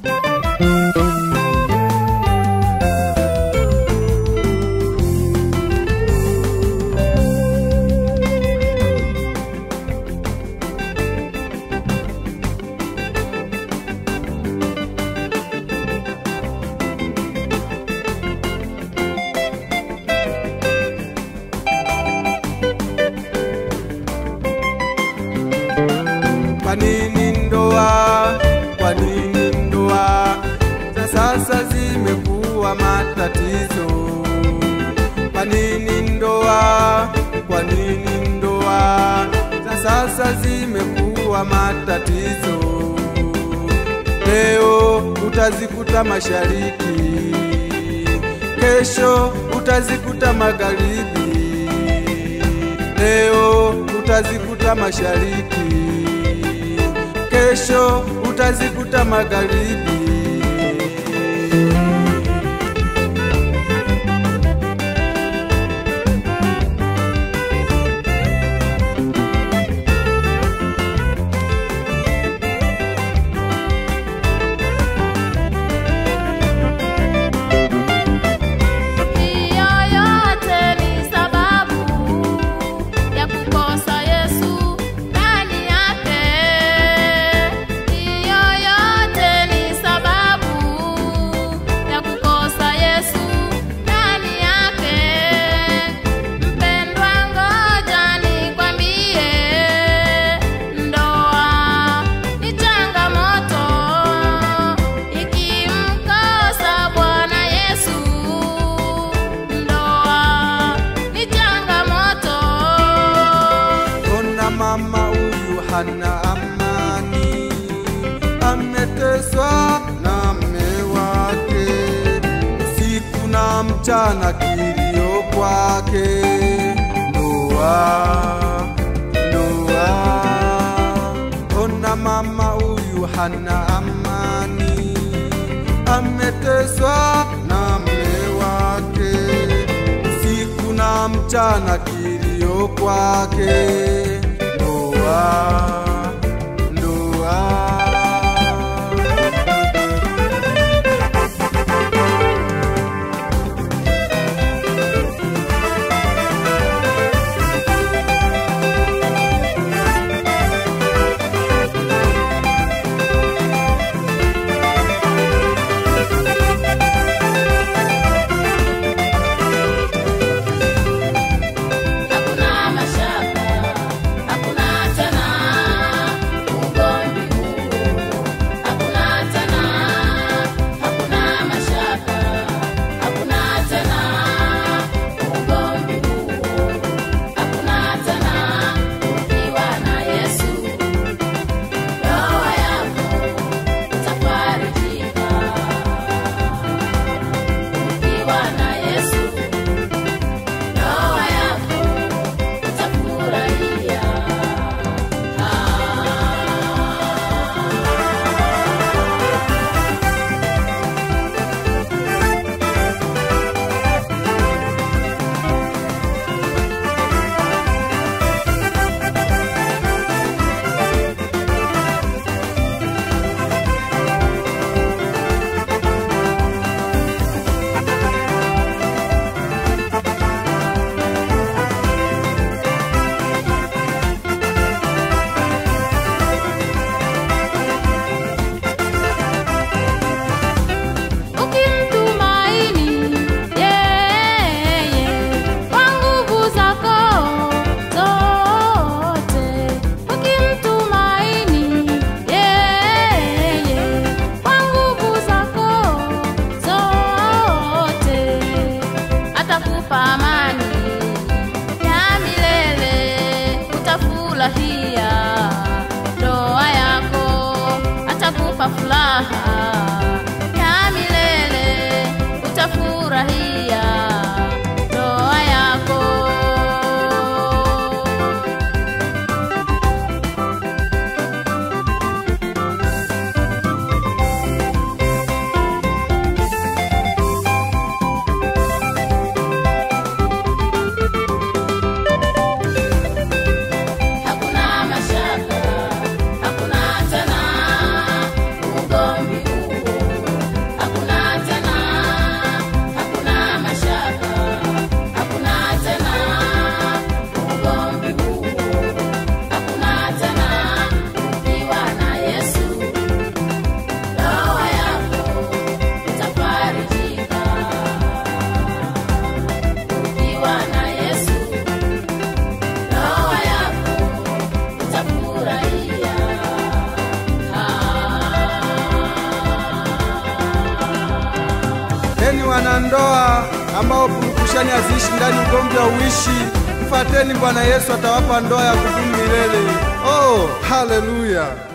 Kwa nini ndoa? Kwa nini ndoa za sasa zimekuwa matatizo? Kwa nini ndoa? Kwa nini ndoa za sasa zimekuwa matatizo? Leo utazikuta mashariki, kesho utazikuta magharibi. Leo utazikuta mashariki, kesho utazikuta magharibi. Hiyo yote ni sababu ya kukosa Yesu ndani yake. Hiyo yote ni sababu ya kukosa Yesu ndani yake. Mpendwa, ngoja nikwambie, ndoa ni changamoto ikimkosa Bwana Yesu. Ndoa ni changamoto. Ona mama huyu hana amani, ameteswa na mme wake, siku na mchana kilio kwake. Ndoa, ndoa, ona mama huyu hana amani, ameteswa na mme wake siku na mchana kilio kwake. Ndoa, ndoa. Hakuna mashaka, hakuna tena ugomvi huu. Hakuna tena, hakuna mashaka, hakuna tena ugomvi huu. Hakuna tena ukiwa na Yesu, roho yako itafarijika. Ukiwa na Yesu Ndoa yako utafurahia. Ukimtumaini yeye kwa nguvu zako zote, ukimtumaini yeye kwa nguvu zako zote, atakupa amani ya milele, utafurahia ndoa yako, atakupa furaha ya milele, utafurahia ndoa yako. Hakuna mashaka, hakuna tena ugomvi huu. wanandoa ambao purukushani haziishi ndani, ugomvi hauishi, mfateni Bwana Yesu, atawapa ndoa ya kudumu milele. Oh, haleluya!